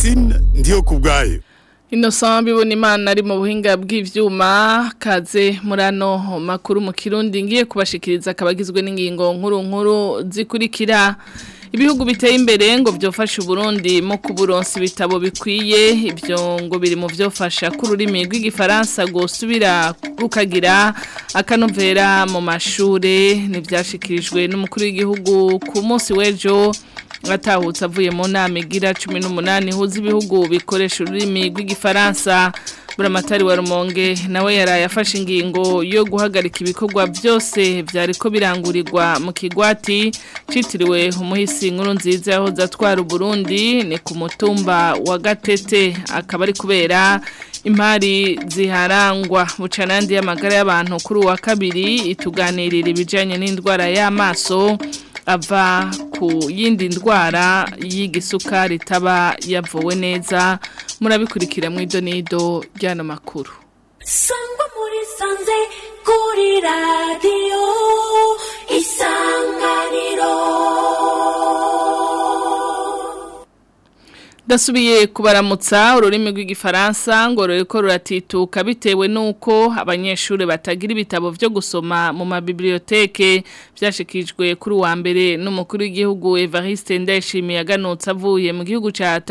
Francine ndiyo kubwayo Innocent bibona imana ari mu buhinga bw'ivyuma kaze murano makuru mu kirundi ngiye kubashikiriza kabagizwe n'ingingo nkuru nkuru zikurikira ibihugu biteye imbere ngo byofashe Burundi mu kuburonsa ibitabo bikwiye ibyo ngo biri mu byofasha ku rurimi rw'igifaransa gusubira rukagira akanovera mu mashure ntibyashikirijwe n'umukuru w'igihugu ku munsi w'ejo atahutse avuye mu nama igira cumi n'umunani ihuza ibihugu bikoresha ururimi rw'igifaransa buramatari wa rumonge nawe yaraye afashe ingingo yo guhagarika ibikorwa byose byariko birangurirwa mu kigwati citiriwe umuhisi nkuru nziza yahoze atwara Burundi ni ku mutumba wa gatete akaba ari kubera impari ziharangwa bucanandi y'amagara y'abantu kuri uwa kabiri ituganirira ibijanye n'indwara y'amaso ava ku yindi ndwara y'igisukari itaba yavuwe neza murabikurikira mu idonido ry'ano makuru sangwa muri sanze kuri radiyo isanganiro Dasubiye kubaramutsa ururimi rw'igifaransa ngo ruriko ruratituka bitewe nuko abanyeshuri batagira ibitabo byo gusoma mu mabiblioteke byashikijwe kuri wa mbere n'umukuru w'igihugu Evariste Ndayishimiye aganutse avuye mu gihugu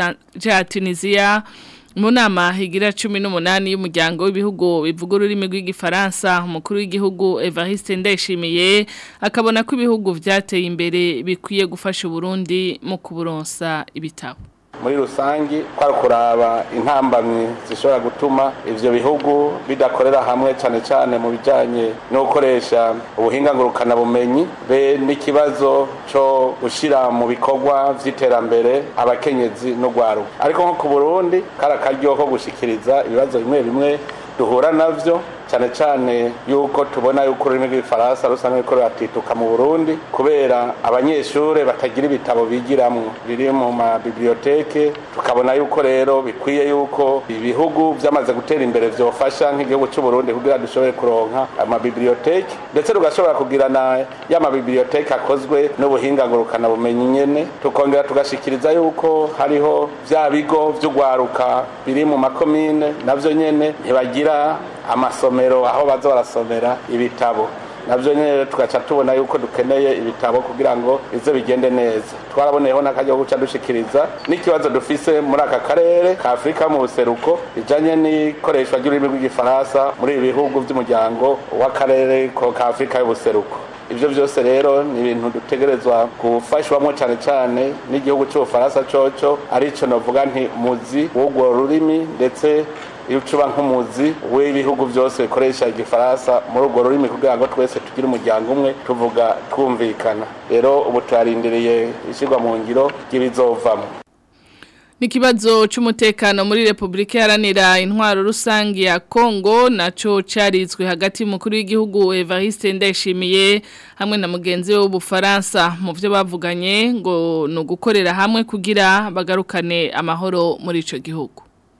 ca Tunisia mu nama higira cumi n'umunani y'umuryango w'ibihugu bivuga ururimi rw'igifaransa umukuru w'igihugu Evariste Ndayishimiye akabona ko ibihugu vyateye imbere bikwiye gufasha Burundi mu kuburonsa ibitabo muri rusangi kwari kuraba intambamyi zishobora gutuma ivyo bihugu bidakorera hamwe cane cane mu bijanye no gukoresha ubuhinga ngurukana bumenyi be n'ikibazo co gushira mu bikorwa vy'iterambere abakenyezi no gwaruka ariko nko ku Burundi kari akaryo ko gushikiriza ibibazo bimwe bimwe duhura navyo cyane cyane yuko tubona yuko ururimi rw'ifaransa rusanzwe ruriko ruratituka mu Burundi kubera abanyeshure batagira ibitabo bigiramwo biri mu mabiblioteke tukabona yuko rero bikwiye yuko ibihugu byamaze gutera imbere vyofasha nk'igihugu cy'u Burundi kugira dushobore kuronka amabiblioteke ndetse tugashobora kugira na ya mabiblioteke akozwe n'ubuhinga ngurukana bumenyi nyene tukongera tugashikiriza yuko hariho vya bigo vy'ugwaruka biri mu makomine navyo nyene ntibagira amasomero aho baza barasomera ibitabo navyo nyene tugaca tubona yuko dukeneye ibitabo kugira ngo bize bigende neza twaraboneyeho n'akaryo guca dushikiriza n'ikibazo dufise muri aka karere ka afurika mu buseruko bijanye n'ikoreshwa ry'ururimi rw'igifaransa muri ibi bihugu vy'umuryango w'akarere ka afurika y'ubuseruko ivyo vyose rero ni ibintu dutegerezwa gufashwamo cane cane n'igihugu c'ubufaransa coco arico novuga nti muzi w'urwo rurimi ndetse iyo ucuba nk'umuzi w'ibihugu byose bikoresha igifaransa muri urwo rurimi kugira ngo twese tugire umuryango umwe tuvuga twumvikana rero ubu turarindiriye ishyirwa mu ngiro ry'ibizovamo Nikibazo c'umutekano muri Republika Iharanira intwaro rusangi ya Kongo naco carizwe hagati mukuru w'igihugu Evariste Ndayishimiye hamwe na mugenzi we w'Ubufaransa mu byo bavuganye ngo no gukorera hamwe kugira bagarukane amahoro muri ico gihugu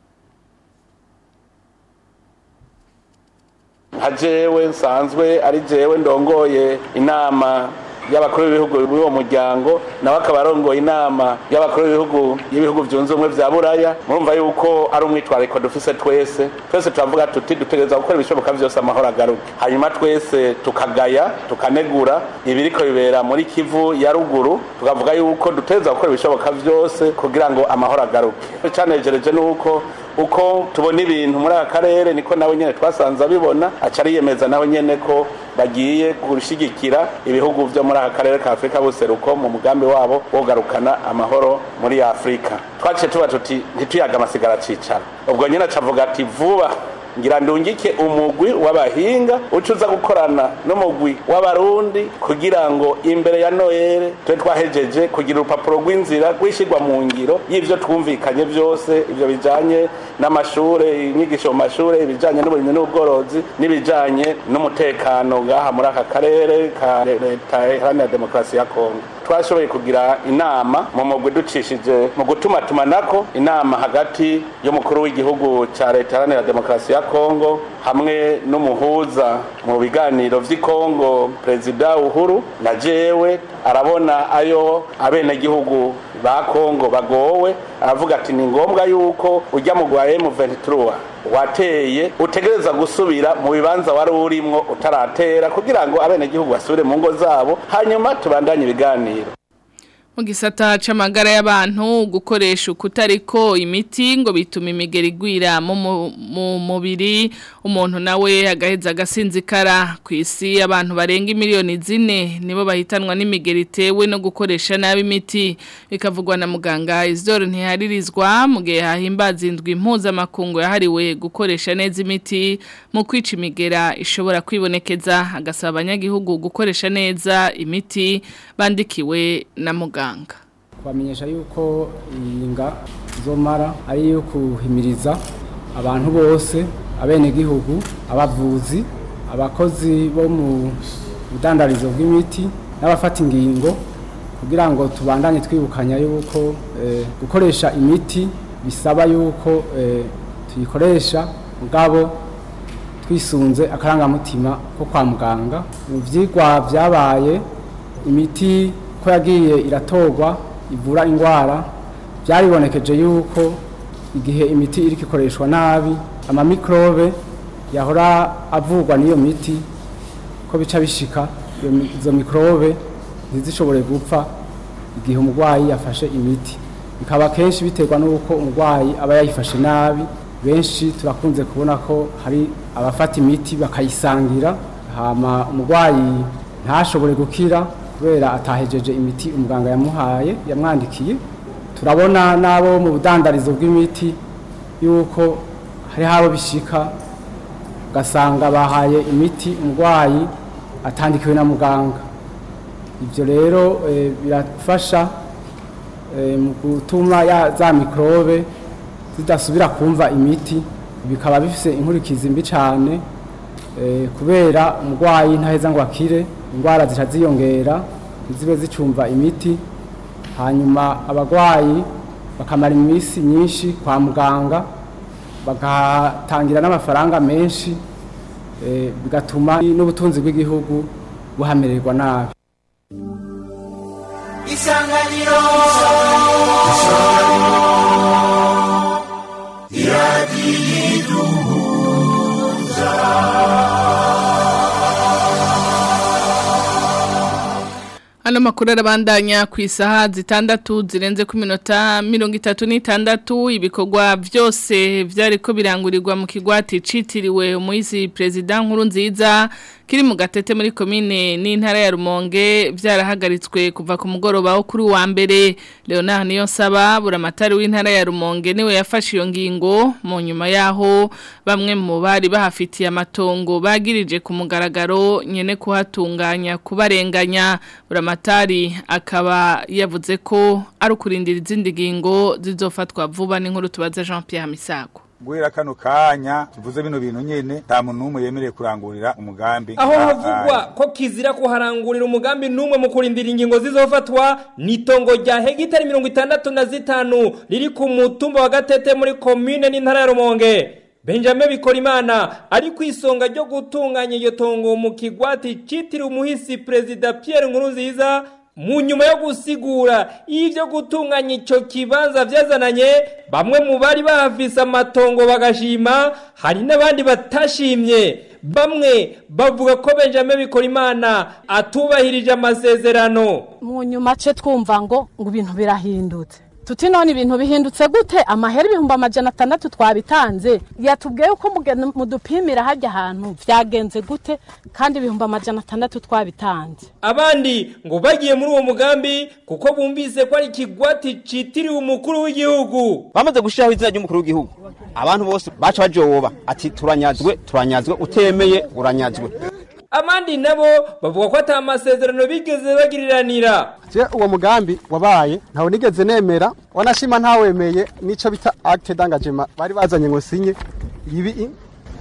hajewe nsanzwe ari jewe ndongoye inama y'abakuru b'ibihugu b'uwo muryango nawe akaba arongoye inama y'abakuru b'ibihugu y'ibihugu byunze ubumwe vya buraya murumva yuko ari umwitwariko dufise twese twese turavuga tuti dutegereza gukora ibishoboka vyose amahoro agaruke hanyuma twese tukagaya tukanegura ibiriko bibera muri kivu ya ruguru tukavuga yuko dutegereza gukora ibishoboka vyose kugira ngo amahoro agaruke canejereje nuko uko tubona ibintu muri aka karere niko nawe nyene twasanze abibona aca ariyemeza nawe nyene ko bagiye gushigikira ibihugu vyo muri aka karere ka afurika buseruko mu mugambi wabo wo kugarukana amahoro muri afurika twaciye tuba tuti ntituyaga amasigara cicara ubwo nyene acavuga ati vuba ngira ndungike umugwi w'abahinga uca uza gukorana n'umugwi w'abarundi kugira ngo imbere ya noyere tube twahejeje kugira urupapuro rw'inzira rwishyirwa mu ngiro y'ivyo twumvikanye byose ivyo bijanye n'amashure inyigisho mu mashure ibijanye n'uburimyi n'ubworozi n'ibijanye n'umutekano ngaha muri aka karere ka leta iharanira demokarasi ya kongo twashoboye kugira inama mu mugwi ducishije mu gutuma tumanako inama hagati y'umukuru w'igihugu ca leta iharanira demokarasi ya kongo hamwe n'umuhuza mu biganiro vy'i kongo perezida uhuru na jewe arabona ayo abenegihugu ba kongo bagowe aravuga ati ni ngombwa yuko ujya mu gwa M23 wateye utegereza gusubira mu bibanza wari urimwo utaratera kugira ngo abenegihugu basubire mu ngo zabo hanyuma tubandanye ibiganiro mu gisata c'amagara y'abantu gukoresha ukutariko imiti ngo bituma imigeri igwira mu mubiri umuntu nawe agaheza agasinzikara ku isi abantu barenga miliyoni zine nibo bahitanwa n'imigeri itewe no gukoresha nabi imiti bikavugwa na muganga Isidore ntiharirizwa mu gihe hahimbaza indwi impuzamakungu yahariwe gukoresha neza imiti mu kwica imigera ishobora kwibonekeza agasaba abanyagihugu gukoresha neza imiti bandikiwe na muganga bamenyesha yuko inga zomara ari iyo kuhimiriza abantu bose abenegihugu abavuzi abakozi bo mu budandarizo bw'imiti n'abafata ingingo kugira ngo tubandanye twibukanya yuko gukoresha imiti bisaba yuko tuyikoresha mugabo twisunze akarangamutima ko kwa muganga mu byigwa byabaye imiti ko yagiye iratorwa ivura indwara byaribonekeje yuko igihe imiti iri ikoreshwa nabi amamikrobe yahora avurwa n'iyo miti ko bica bishika izo mikrobe ntizishobore gupfa igihe umurwayi yafashe imiti bikaba kenshi biterwa n'uko umurwayi aba yayifashe nabi benshi turakunze kubona ko hari abafata imiti bakayisangira hama umurwayi ntashobore gukira kubera atahejeje imiti umuganga yamuhaye yamwandikiye turabona n'abo mu budandarizo bw'imiti yuko hari habo bishika ugasanga bahaye imiti umurwayi atandikiwe na muganga ibyo rero birafasha mu gutuma za mikorobe zidasubira kumva imiti bikaba bifite inkurikizi mbi cyane kubera umurwayi ntaheza ngo akire indwara zica ziyongera ntizibe zicumva imiti hanyuma abarwayi bakamara iminsi myinshi kwa muganga bagatangira n'amafaranga menshi bigatuma n'ubutunzi bw'igihugu buhamererwa nabi isanganiro Ano makuru arabandanya ku isaha zitandatu zirenze ku minota mirongo itatu n'itandatu ibikorwa byose byariko birangurirwa mu kigwati citiriwe umuyizi perezida nkuru nziza kiri mu gatete muri komine n'intara ya Rumonge byarahagaritswe kuva ku mugoroba wo kuri wa mbere Leonard Niyonsaba buramatari w'intara ya Rumonge niwe yafashe iyo ngingo mu nyuma yaho bamwe mu bari bahafitiye amatongo bagirije ku mugaragaro nyene kuhatunganya kubarenganya buramatari akaba yavuze ko ari ukurindira izindi ngingo zizofatwa vuba n'inkuru tubaza Jean Pierre Misago guhera kano kanya tuvuze bino bintu nyene nta muntu n'umwe yemereye kurangurira umugambi aho havugwa ko kizira kuharangurira umugambi n'umwe mu kurindira ingingo zizofatwa n'itongo rya hegitari mirongo itandatu na zitanu riri ku mutumba wa gatete muri komine n'intara ya rumonge benjamin bikorimana ari ku isonga ryo gutunganya iyo tongo mu kigwati citiriwe umuhisi perezida pierre nkurunziza mu nyuma yo gusigura y'ibyo gutunganya icyo kibanza byazananye bamwe mu bari bahafise amatongo bagashima hari n'abandi batashimye bamwe bavuga ko benjamin bikorimana atubahirije amasezerano mu nyuma ce twumva ngo ngo ibintu birahindutse tuti none ibintu bihindutse gute amahera ibihumbi amajana atandatu twabitanze yatubwiye yuko mudupimira hajya ahantu byagenze gute kandi ibihumbi amajana atandatu twabitanze abandi ngo bagiye muri uwo mugambi kuko bumvise ko ari ikigwati citiriwe umukuru w'igihugu bamaze gushyiraho izina ry'umukuru w'igihugu abantu bose baca bajoba ati turanyazwe turanyazwe utemeye uranyazwe abandi nabo bavuga ko ata masezerano bigeze bagiriranira je uwo mugambi wabaye ntawe nigeze nemera wanashima ntawemeye nico bita acte d'engagement bari bazanye ngo sinye ibi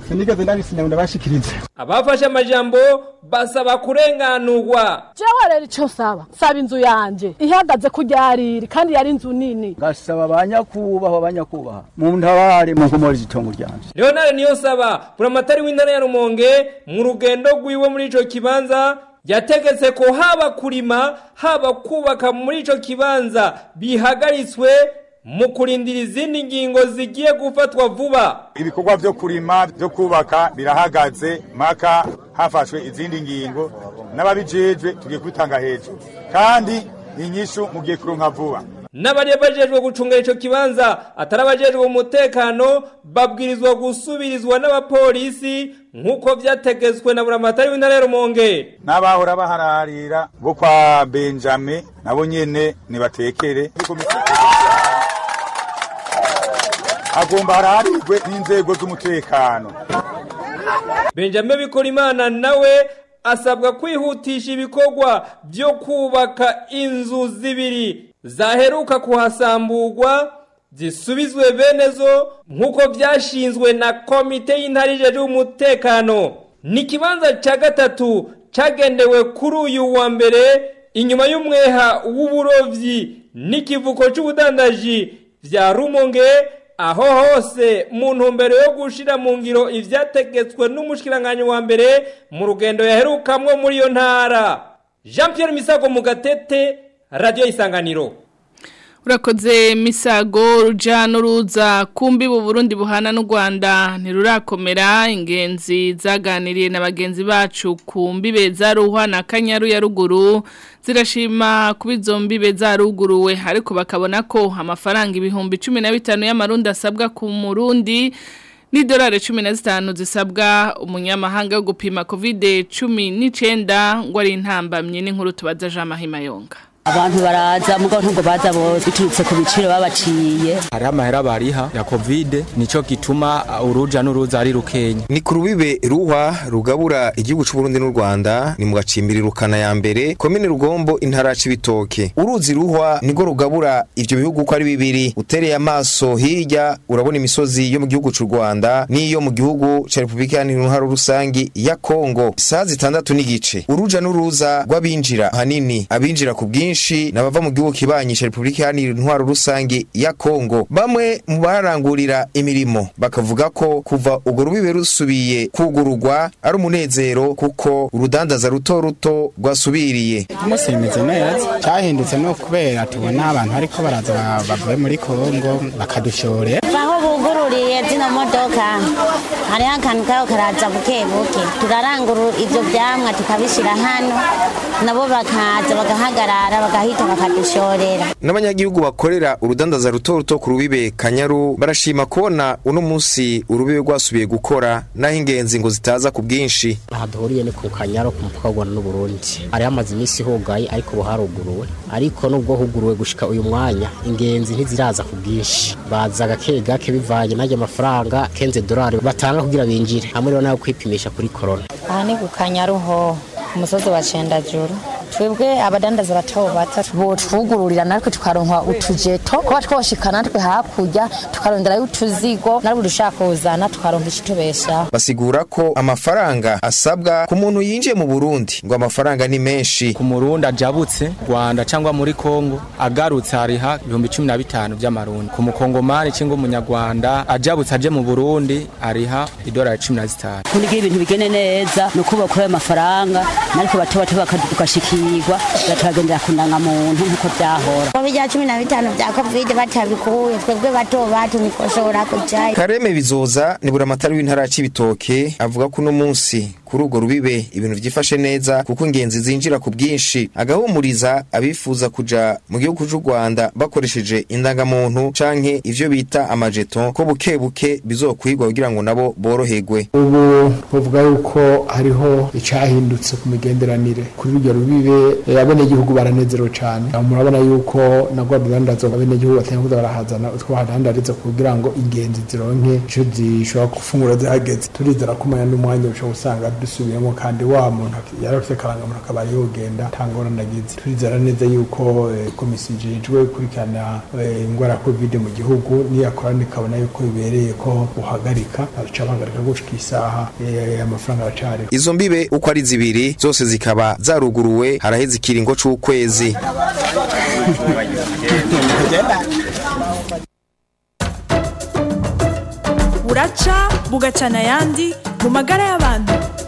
sinigeze ndabisinya ngo ndabashikirize abafashe amajambo basaba kurenganurwa jewe rero ico saba saba inzu yanje ihagaze kuryariri kandi yari inzu nini gasaba abanyakubahwa abanyakubahwa mu ntabare mu nkomori z'itongo ryanje leonard niyonsaba buramatari w'intara ya rumonge mu rugendo rwiwe muri ico kibanza yategetse ko haba kurima haba kubaka muri ico kibanza bihagaritswe mu kurindira izindi ngingo zigiye gufatwa vuba ibikorwa vyo kurima vyo kubaka birahagaze maka hafashwe izindi ngingo n'ababijejwe tugiye kubitanga hejuru kandi inyishu mugiye kuronka vuba n'abari bajejwe gucunga ico kibanza atari abajejwe umutekano babwirizwa gusubirizwa n'abapolisi nk'uko vyategetswe na buramatari w'intara ya rumonge n'abahora bahararira bo kwa benjamin nabo nyene nibatekere agomba hararirwe n'inzego z'umutekano benjamin bikorimana nawe asabwa kwihutisha ibikorwa byo kubaka inzu zibiri zaheruka kuhasamburwa zisubizwe bene zo nk'uko byashinzwe na komite y'intara ijejwe umutekano ni ikibanza cya gatatu cyagendewe kuri uyu wa mbere inyuma y'umweha w'uburovyi n'ikivuko cy'ubudandaji vya rumonge aho hose mu ntumbero yo gushira mu ngiro ivyategetswe n'umushikiranganyi wa mbere mu rugendo yaherukamwo muri iyo ntara jean pierre misago mu gatete radiyo isanganiro urakoze misago ruja n'uruza kumbi bu Burundi buhana n'u Rwanda ntirurakomera ingenzi zaganiriye na bagenzi bacu ku mbibe za ruhwa na kanyaru ya ruguru zirashima kuba izo mbibe zaruguruwe ariko bakabona ko amafaranga ibihumbi cumi na bitanu y'amarundi asabwa ku murundi n'idolari cumi na zitanu zisabwa umunyamahanga wo gupima kovide cumi n'icyenda ngo ari intambamye n'inkuru tubaza jean mahimayonga abantu baraza mugabo ntabwo baza bose biturutse ku biciro babaciye hari amahera bariha ya covid nico gituma uruja n'uruza ari rukenya ni ku rubibe ruhwa rugabura igihugu cy'u Burundi n'u Rwanda ni mu gacimbiri rukana ya mbere komine rugombo intara c'ibitoke uruzi ruhwa nigo rugabura ivyo bihugu uko ari bibiri utereye amaso hirya urabona imisozi yo mu gihugu cy'u Rwanda n'iyo mu gihugu ca Republika Iharanira rusangi ya Kongo saa zitandatu n'igice uruja n'uruza rw'abinjira hanini abinjira ku bwinshi benshi nabava mu gihugu kibanyisha Republika Iharanira Intwaro Rusangi ya Kongo bamwe mu barangurira imirimo bakavuga ko kuva ubwo rubibe rusubiye kugururwa ari umunezero kuko urudandaza ruto ruto rwasubiriye umunsi bimeze neza cyahindutse no kubera tubona abantu ariko baraza bavuye muri Kongo bakadushorera aho bugururiye zino modoka hariho akantu kaho karaza buke buke turarangurura ibyo byamwa tukabishyira hano nabo bakaza bagahagarara bagahita bakadushorera n'abanyagihugu bakorera urudandaza ruto ruto ku rubibe kanyaru barashima kubona uno munsi urubibe rwasubiye gukora naho ingenzi ngo zitaza ku bwinshi aha duhuriye ni ku kanyaru ku mupaka w'u Rwanda n'Uburundi hari hamaze iminsi hugaye ariko ubu haruguruwe ariko nubwo huguruwe gushika uyu mwanya ingenzi ntiziraza ku bwinshi baza gake gake bivanye n'ayo mafaranga kenze dolari batanga kugira binjire hamwe rero nayo kwipimisha kuri corona aha ni ku kanyaru ho umusozi wa cendajuru twebwe abadandaza bato bato botwugururira natwe tukaronka utujeto kuba twoshika natwe hakurya tukaronderayo utuzigo natwe dushaka kuzana tukaronka ikitubeshaho basigura ko amafaranga asabwa ku muntu yinjiye mu Burundi ngo amafaranga ni menshi ku murundi ajabutse Rwanda cyangwa muri Kongo agarutse hariha ibihumbi cumi na bitanu by'amarundi ku mukongomani cyangwa umunyarwanda ajabutse aje mu Burundi ariha idolari cumi na zitanu kugira ibintu bigene neza ni uko bakora amafaranga natwe bato bato bakadukashikirwa bakagendera ku ndangamuntu nk'uko byahora ko bijya cumi na bitanu bya kovide batabikuye twebwe bato bato nikoshobora kujayo Kareme bizoza ni buramatari w'intara ya Cibitoke avuga ko uno munsi kuri urwo rubibe ibintu vyifashe neza kuko ingenzi zinjira ku bwinshi agahumuriza abifuza kuja mu gihugu cy'u Rwanda bakoresheje indangamuntu canke ivyo bita amajeton ko buke buke bizokwigwa kugira ngo nabo boroherwe ubu bavuga yuko hariho icahindutse ku migenderanire kuri urwo rubibe abenegihugu baranezerewe cane murabona yuko nagwa rudandazo abenegihugu batanga kuza barahazana utwo bahadandariza kugira ngo ingenzi zironke ico zishobora gufungura zihageze turizera ko umwanya n'umwanya ushobora gusanga dusubiyemo kandi wa muntu yarafite karangamuntu akaba yogenda tangorane agize turizera neza yuko eh, komisiyo ijejwe gukurikirana eh, indwara ya covid mu gihugu niyakorana ikabona yuko bibereye ko uhagarika baca bahagarika gushika isaha eh, amafaranga aracari Izo mbibe uko ari zibiri zose zikaba zaruguruwe haraheze ikiringo c'ukwezi. buraca bugacana ayandi mu magara y'abantu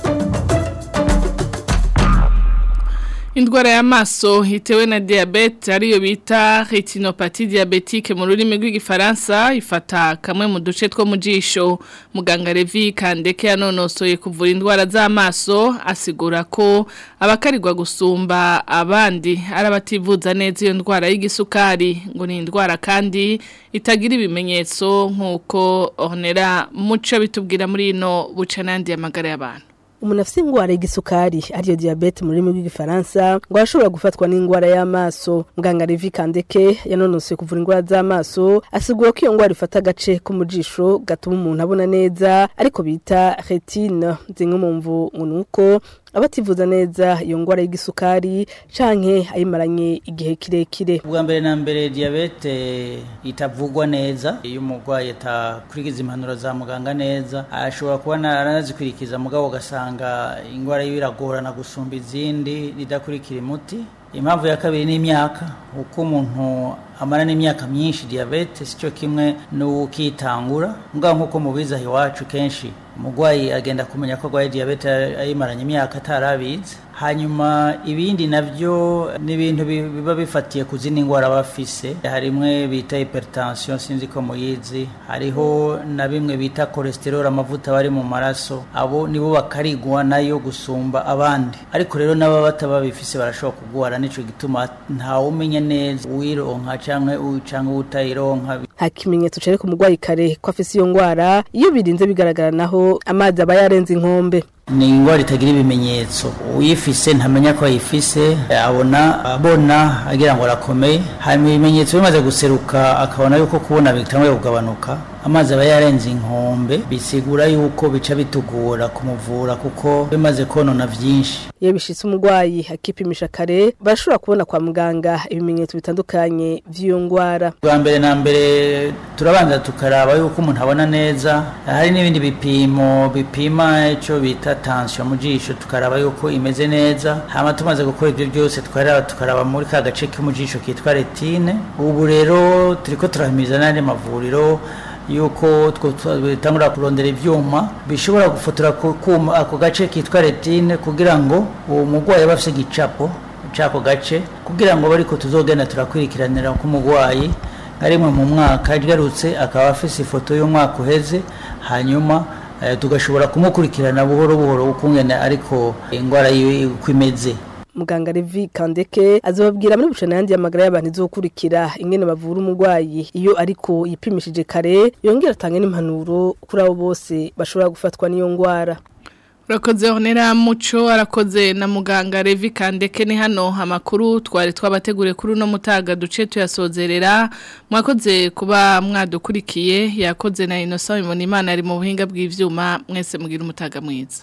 Indwara y'amaso itewe na diabete ariyo bita retinopathy diabetique mu rurimi rw'igifaransa ifata kamwe mu duce two mu jisho muganga Levi Kandeke yanonosoye kuvura indwara z'amaso asigura ko abakarirwa gusumba abandi ari abativuza neza iyo ndwara y'igisukari ngo ni indwara kandi itagira ibimenyetso nk'uko Ornera muco bitubwira muri ino buca n'andi amagara y'abantu umuntu afite indwara y'igisukari ariyo diyabete mu rurimi rw'igifaransa ngo arashobora gufatwa n'indwara y'amaso muganga Levi Kandeke yanonosoye kuvura indwara z'amaso asigura ko iyo ndwara ifata agace ko mu jisho gatuma umuntu abona neza ariko bita retine zimwe mu mvu ngo ni uko abativuza neza iyo ndwara y'igisukari canke ayimaranye igihe kirekire ubwa mbere na mbere diyabete itavugwa neza iyo umurwayi atakurikiza impanuro za muganga neza ashobora kuba aranazikurikiza mugabo ugasanga indwara yiwe iragorana gusumba izindi ridakurikira umuti impamvu ya kabiri ni imyaka uko umuntu amara n'imyaka myinshi diyabete si cyo kimwe n'ukitangura mugabo nk'uko mubizi aho iwacu kenshi umurwayi agenda kumenya ko arwaye diyabete ayimaranye imyaka atarabizi hanyuma ibindi nabyo ni ibintu biba bifatiye ku zindi ndwara aba afise hari imwe bita hypertension sinzi ko muyizi hariho na bimwe bita cholesterol amavuta bari mu maraso abo nibo bakarigwa nayo gusumba abandi ariko rero n'aba bataba bifise barashobora kugwara nico gituma ntawe umenya neza uwironka canke canke utayironka nta kimenyetso cereka umurwayi kare ko afise iyo ndwara iyo birinze bigaragara naho amazi aba yarenze inkombe ni indwara itagira ibimenyetso uyifise ntamenya ko ayifise abona abona agira ngo arakomeye hanyuma ibimenyetso bimaze guseruka akabona yuko kubona bitanguye kugabanuka amazi aba yarenze inkombe bisigura yuko bica bitugora kumuvura kuko bimaze konona vyinshi iyo bishitse umurwayi akipimisha kare barashobora kubona kwa muganga ibimenyetso bitandukanye vy'iyo ndwara bwa mbere na mbere turabanza tukaraba yuko umuntu abona neza hari n'ibindi bipimo bipima ico bita tension mu jisho tukaraba yuko imeze neza hama tumaze gukora ibyo byose twaraba tukaraba muri ka gace ko mu jisho kitwa retine ubu rero turiko turahimiriza n'andi mavuriro yuko bitangura kurondera ibyuma bishobora gufotora ako gace kitwa retine kugira ngo uwo murwayi aba afite igicapo cy'ako gace kugira ngo bariko tuzogenda turakurikiranira k'umurwayi nka rimwe mu mwaka agarutse akaba afite ifoto y'umwaka uheze hanyuma tugashobora kumukurikirana buhoro buhoro ukungene ariko indwara yiwe uko imeze muganga Levi Kandeke azobabwira muri bucana yandi amagara y'abantu izokurikira ingene bavura umurwayi iyo ariko yipimishije kare yongera atange n'impanuro kuri abo bose bashobora gufatwa n'iyo ndwara Urakoze honera muco arakoze na muganga Levi Kandeke ni hano amakuru twari twabategure kuri uno mutaga duce tuyasozerera mwakoze kuba mwadukurikiye yakoze na Innocent Imonimana ari mu buhinga bw'ivyuma mwese mugira umutaga mwiza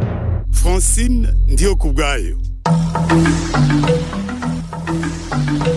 Francine ndiyo kubgayo